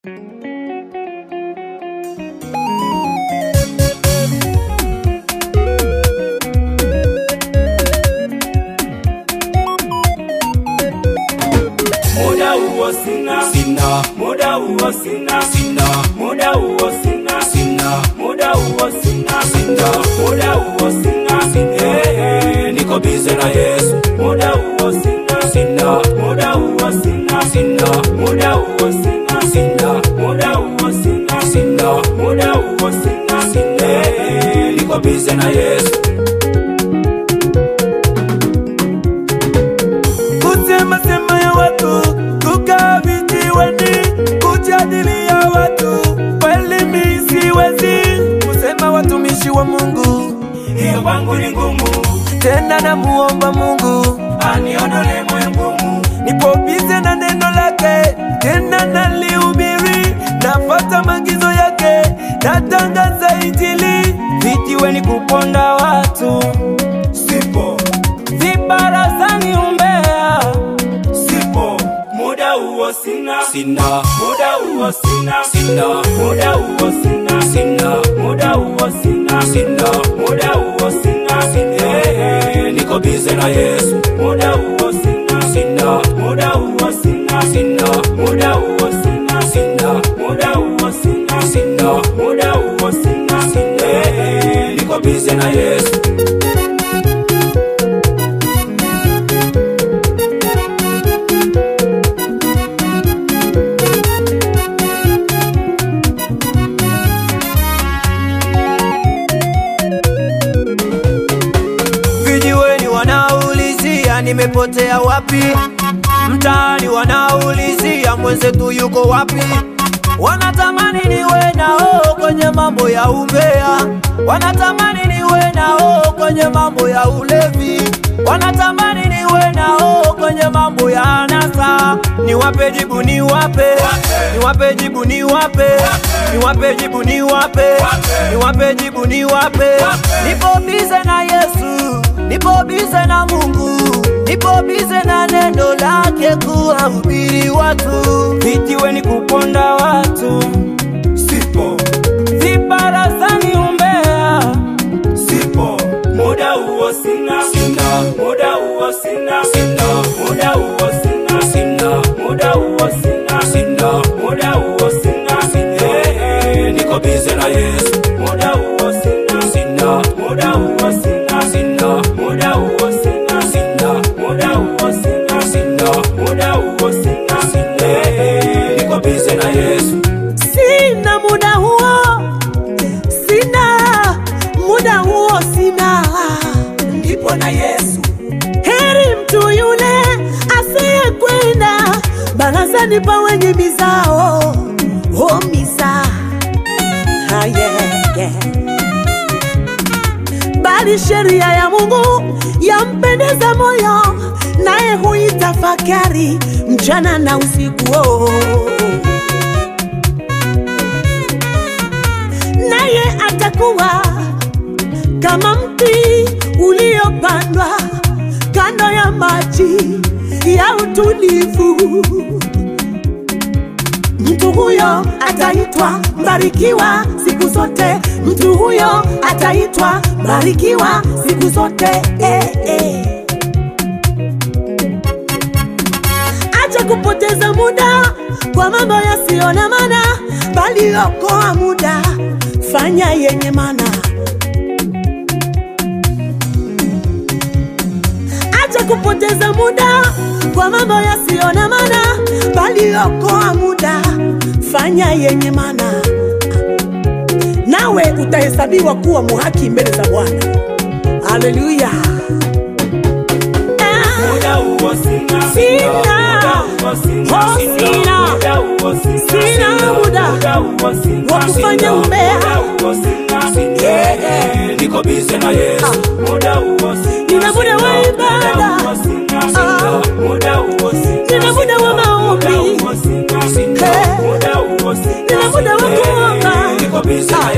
muda huo sina sina muda huo sina sina muda huo sina sina muda huo sina sina muda huo sina Eh, eh, niko bize na Yesu muda huo sina sina muda huo sina sina muda huo sina sina muda huo sina sina muda huo sina sina Eh, eh, niko bize na Yesu kusema sema ya watu kukaa vijiweni kujadilia watu kweli mi siwezi kusema watumishi wa Mungu hiyo kwangu ni ngumu tena namuomba Mungu aniondole moyo ngumu nipo bize na neno lake tena nalihubiri nafata maagizo yake natangaza injili vijiweni kuponda watu sipo vibarazani umbea sipo muda huo sina sina muda huo sina sina muda huo sina sina muda huo sina sina muda huo sina Eh, eh, niko bize na Yesu muda huo sina sina muda huo sina sina muda huo sina sina muda huo sina sina muda huo sina Eh, eh, niko bize na Yesu vijiweni wanaulizia nimepotea wapi mtaani wanaulizia mwenzetu yuko wapi wanatamani niwe nao kwenye mambo ya umbea wanatamani niwe nao kwenye mambo ya ulevi wanatamani niwe nao kwenye mambo ya anasa niwape jibu niwape niwape jibu niwape niwape jibu niwape niwape jibu niwape nipo bize na yesu nipo bize na mungu nipo bize na neno lake kuwahubiri watu vijiweni kuponda watu sipo vibarazani umbea sipo muda huo sina sina muda huo sina sina muda huo sina sina muda huo sina sina muda huo sina Eh, eh, niko bize na Yesu muda huo sina sina muda huo sina sina muda huo sina sina muda huo sina sina muda huo sina Eh, eh, niko bize na Yesu sina muda huo, sina muda huo, sina. ndipo na Yesu Heri mtu yule asiyekwenda barazani pa wenye mizao, oh miza ah, yeah, yeah. Bali sheria ya Mungu yampendeza moyo, naye huitafakari mchana na usiku oh. naye atakuwa kama mti uliopandwa kando ya maji ya utulivu. Mtu huyo ataitwa mbarikiwa siku zote, mtu huyo ataitwa mbarikiwa siku zote. Eh, eh. acha kupoteza muda kwa mambo yasiyo na maana, bali okoa muda, fanya yenye maana. Acha kupoteza muda kwa mambo yasiyo na maana, bali okoa muda, fanya yenye maana, nawe utahesabiwa kuwa muhaki mbele za Bwana. Haleluya! Ah. muda huo sina Sina. muda huo sina Oh, sina. muda huo sina Sina muda muda huo sina wa kufanya Sina. umbea. muda huo sina Yeah, yeah. niko bize na Yesu muda huo sina Nina muda wa ibada. muda huo sina Ah. muda huo sina Nina muda wa maombi. muda huo sina Hey. muda huo sina Nina muda wa kuomba. niko bize na